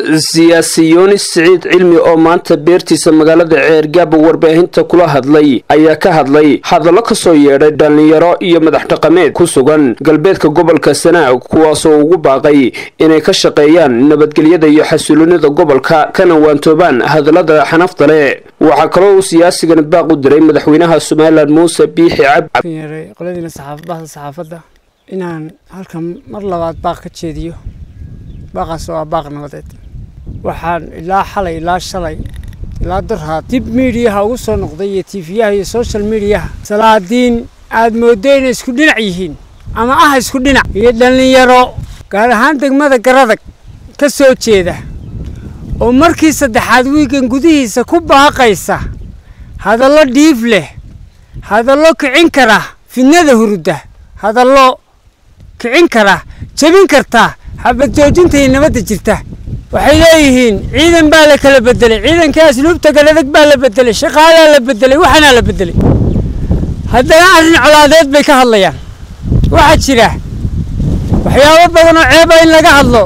siyaasi yunis siciid cilmi oo maanta beertiisa magaalada ceergaaba warbaahinta kula hadlay ayaa ka hadlay hadallo kasoo yeedhay dhallinyaro iyo madax dhaqameed ku sugan galbeedka gobolka sanaag kuwaasoo ugu baaqay inay ka shaqeeyaan nabadgelyada iyo xasiloonida gobolka kana waantoobaan hadallada xanafta leh waxaa kaloo uu siyaasigani baaq u diray madaxweynaha somalilan muuse biixi cabdi qoladiina bahda saxaafadda inaan halkan mar labaad baaq ka jeediyo baaqaas oo ah baaq nabadeed waxaan ilaa xalay ilaa shalay ilaa darhaa dib miidiyaha ugu soo noqday iyo tiifiyaha iyo social mediaha salaadiin aad mooddo inay isku dhinac yihiin ama ah isku dhinac iyo dhallinyaro gaar ahaan degmada garadag ka soo jeeda oo markii saddexaad wiigan gudihiisa ku baaqaysa hadallo dhiif leh hadallo kicin kara fidnada hurudda hadallo kicin kara jebin karta xabad joojinta iyo nabadda jirta waxay leeyihiin ciidan baa la kala bedelay ciidankii asluubta galadag baa la bedelay shaqaalaa la bedelay waxaanaa la bedelay haddana arrin colaadeed bay ka hadlayaan waxaa jira waxyaabo badan oo ceeba in laga hadlo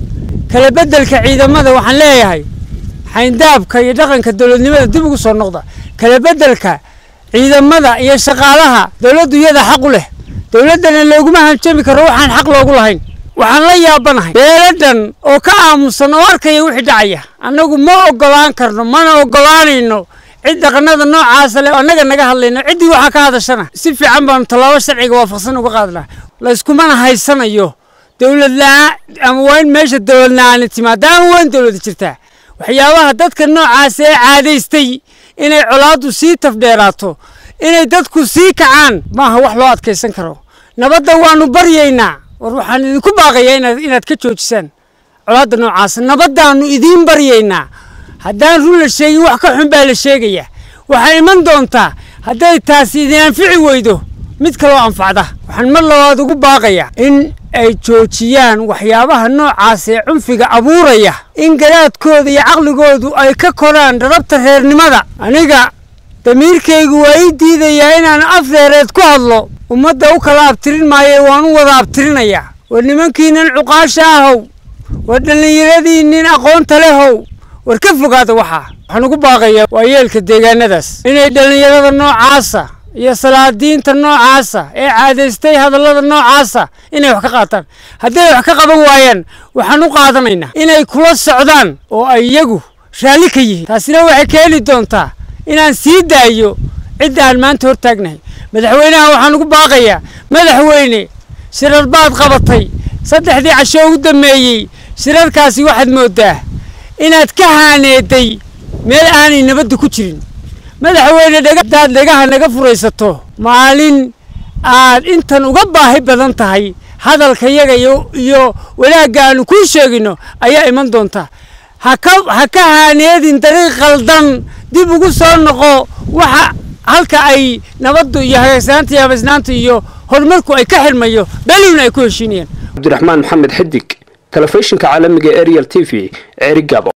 kala bedelka ciidamada waxaan leeyahay xayndaabka iyo dhaqanka dowladnimada dib ugu soo noqda kala bedelka ciidamada iyo shaqaalaha dowladdu iyada xaq u leh dowladdana looguma hanjami karo waxaan xaq loogu lahayn waxaan la yaabanahay beeladan oo ka aamusan oo arkaya wixii dhacaya annagu ma ogolaan karno mana ogolaanayno cid dhaqanada noocaasa leh annaga naga hadlayno ciddii waxaa ka hadashana si fiican baanu tallaabo sharciga waafaqsan uga qaadnaa layskumana haysanayo dowlad la-aan ama waa in meesha dowlad la-aani timaada ama waa in dowlada jirtaa waxyaabaha dadka noocaasa ee caadaystay inay colaaddu sii tafdheeraato inay dadku sii kacaan maaha wax loo adkaysan karo nabadda waanu baryaynaa war waxaan idinku baaqayaa inaad ka joojisaan colaadda noocaasa nabaddaannu idiin baryaynaa haddaan run la sheegin wax ka xun baa la sheegayaa waxaa iman doontaa hadday taasi idin anfici weydo mid kaloo anfacda waxaan mar labaad ugu baaqayaa in ay joojiyaan waxyaabaha noocaas ee cunfiga abuuraya in garaadkooda iyo caqligoodu ay ka koraan dharabta reernimada aniga damiirkaygu waa ii diidayaa inaan afreereed ku hadlo ummadda u kala abtirin maayo waan u wada abtirinayaa war nimankiinan cuqaasha ahow war dhallinyaradiinnin aqoonta lehow war ka fogaada waxaa waxaan ugu baaqayaa waa yeelka deegaanadaas inay dhallinyarada noocaasa iyo salaadiinta noocaasa ee caadaystay hadallada noocaasa inay wax ka qaataan hadday wax ka qaban waayaan waxaan u qaadanaynaa inay kula socdaan oo ay iyagu raalli ka yihiin taasina waxay keeni doontaa inaan sii daayo cidda aan maanta hortaagnahay madaxweynaha waxaan ugu baaqayaa madaxweyne shirar baad qabatay saddexdii casho ugu dammeeyey shirarkaasi waxaad mooddaa inaad ka haaneeday meel aanay nabadda ku jirin madaxweyne hadaad dhegaha naga furaysato maalin aad intan uga baahi badan tahay hadalkayaga iyo wanaagga aanu kuu sheegino ayaa iman doonta ha ka haaneedin dariiq khaldan dib ugu soo noqo waxa halka ay nabaddu iyo hagaagsaanta iyo habaysnaanta iyo horumarku ay ka xirmayo beelowna ay ku heshiinayaan cabdiraxmaan maxamed xidig telefishinka caalamiga ariel t v ceerigaabo